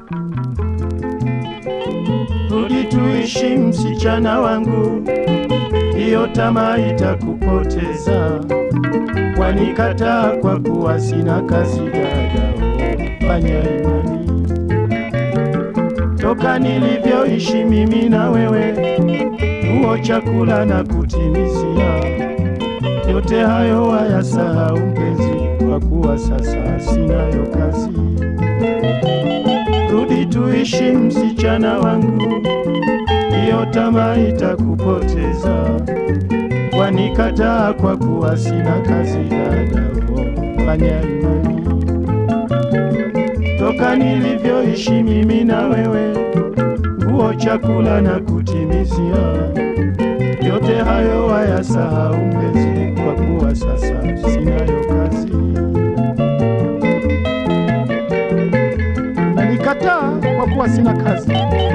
Rudi tuishi msichana wangu, hiyo tamaa itakupoteza. Wanikataa kwa kuwa sina kazi dada, fanya imani. Toka nilivyoishi mimi na wewe, huo chakula na kutimizia, yote hayo wayasahau mpenzi, kwa kuwa sasa sinayo kazi. Rudi tuishi msichana wangu, hiyo tamaa itakupoteza. Wanikataa kwa kuwa sina kazi dada, oh, fanya imani. Toka nilivyoishi mimi na wewe, huo chakula na kutimizia, yote hayo wayasahau mpenzi, kwa kuwa sasa sinayo kazi. na nikataa kwa kuwa sina kazi.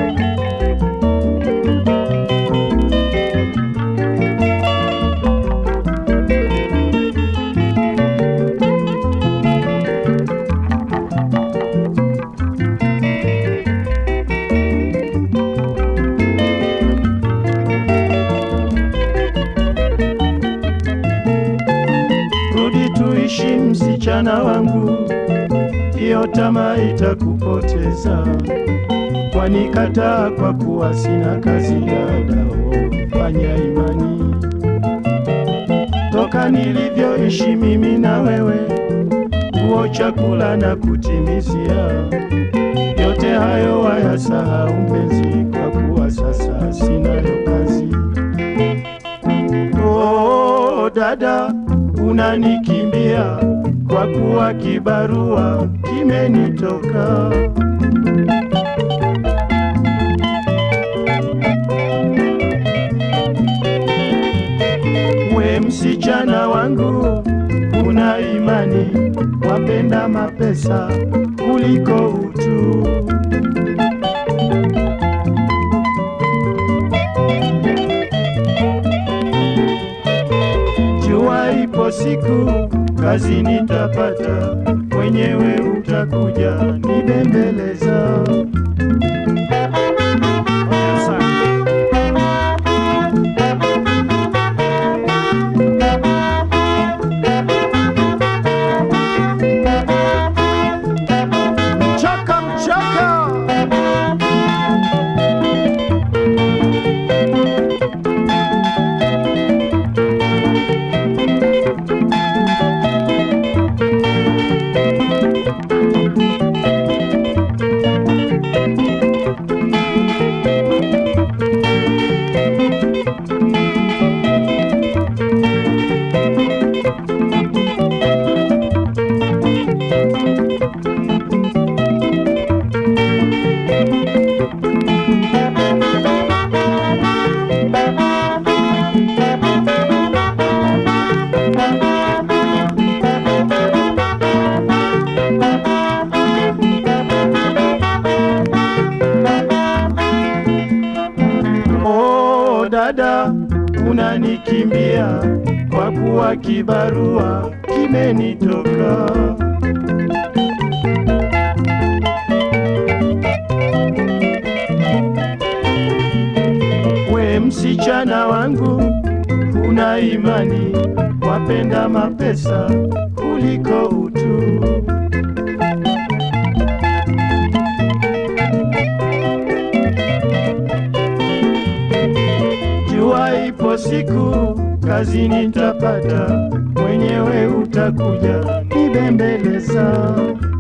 Rudi tuishi msichana wangu, hiyo tamaa itakupoteza. Wanikataa kwa kuwa sina kazi dada, oh, fanya imani. Toka nilivyoishi mimi na wewe, huo chakula na kutimizia, yote hayo wayasahau mpenzi, kwa kuwa sasa sinayo kazi. Oh, dada unanikimbia kwa kuwa kibarua kimenitoka. We msichana wangu, una imani, wapenda mapesa kuliko utu. Jua ipo siku kazi nitapata, mwenyewe utakuja nibembeleza. Mchaka mchaka, Oh, dada unanikimbia kwa kuwa kibarua kimenitoka. We msichana wangu, una imani, wapenda mapesa kuliko utu. Jua ipo siku kazi nitapata, mwenyewe utakuja nibembeleza.